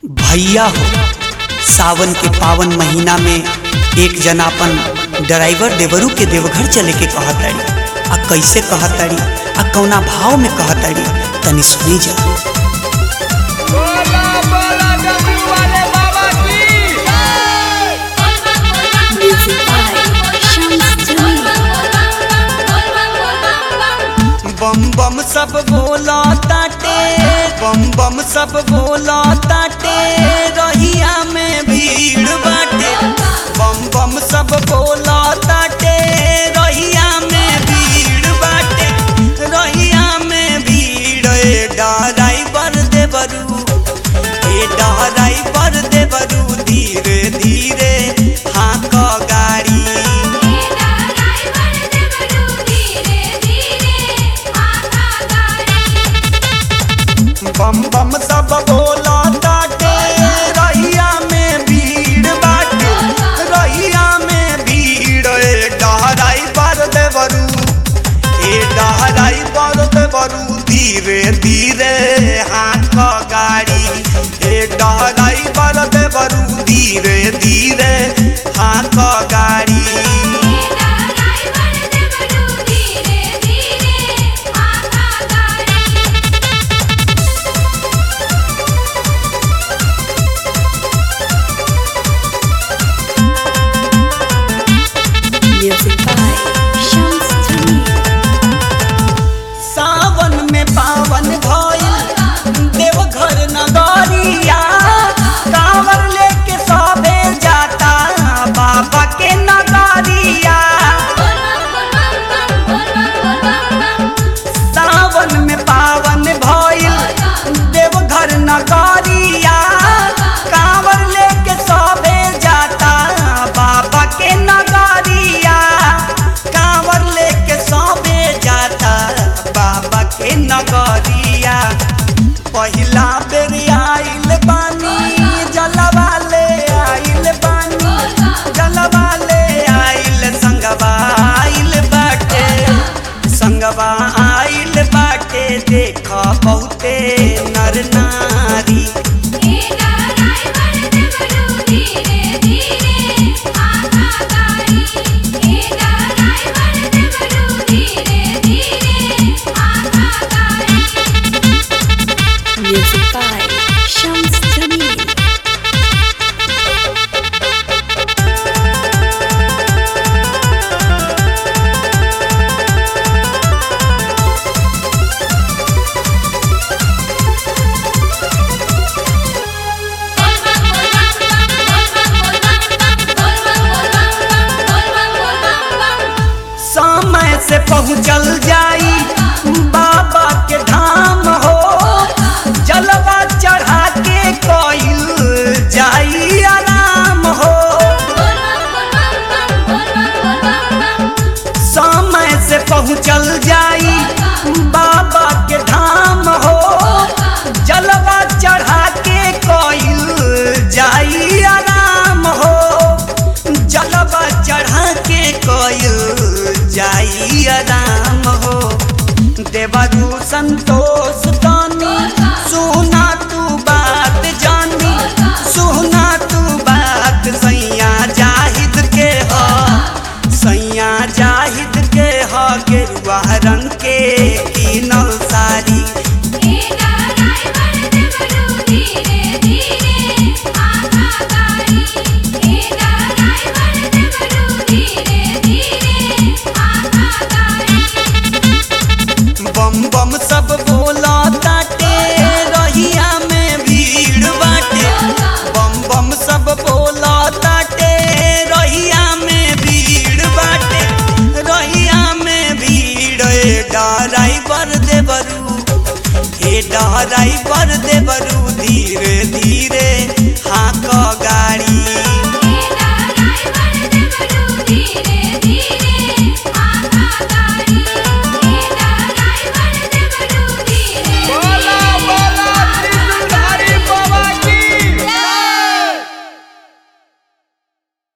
भैया हो सावन के पावन महीना में एक जना अपन ड्राइवर देवरू के देवघर चले के कहताड़ी आ कैसे कहताड़ी आ कौना भाव में कहताड़ी तनी सुनी जा बोला बोला डब्ल्यू वाले बाबा की Music by Shams Jamil. बम बम सब बोला ताटे बम बम सब बोला ताटे रहिया में भीड़ बाटे बम बम सब बोला ताटे रहिया में भीड़ बाटे रहिया में भीड़ ए ड्राइवर देवरू ए ड्राइवर देवरू धीरे धीरे हाँक गाड़ी बम बम सब बोला ताटे रहिया में भीड़ बाटे रहिया में भीड़ ए डहराई पर देवरू ए डहराई पर देवरू धीरे धीरे हाथ गाड़ी ए डहराई पर देवरू धीरे धीरे हाथ गाड़ी Music by Shams Jamil. सावन में पावन भइल देवघर नगरिया कांवर लेके सबे जाता बाबा के नगरिया सावन में पावन भइल देवघर नगरिया कांवर लेके सबे जाता बाबा के नगरिया कांवर लेके सबे जाता बाबा के नगरिया पहिला बेर आइल बानी जलवा ले आइल बानी जलवा ले आइल संगवा आइल बाटे संगवा आइल बाटे देख बहुते नर नारी Music by Shams Jamil. समय से पहुँचल जाई बाबा के धाम हो जलवा चढ़ा के कइल जाई आराम हो समय से पहुँचल जाई बाबा के धाम हो जलवा चढ़ा के कइल जाई आराम हो जलवा चढ़ा के कइल जाई आराम हो देवरू संतोष तानी सुना तू बात जानी सुना तू बात सैया जाहिद के ह सैया जाहिद के ह गेरुआ रंग के कीनल साड़ी बम बम सब बोला ताटे रहिया में भीड़ बाटे बम बम सब बोला ताटे रहिया में भीड़ बाटे रहिया में भीड़ ए ड्राइवर देवरू ए ड्राइवर देवरू धीरे धीरे हाँक गाड़ी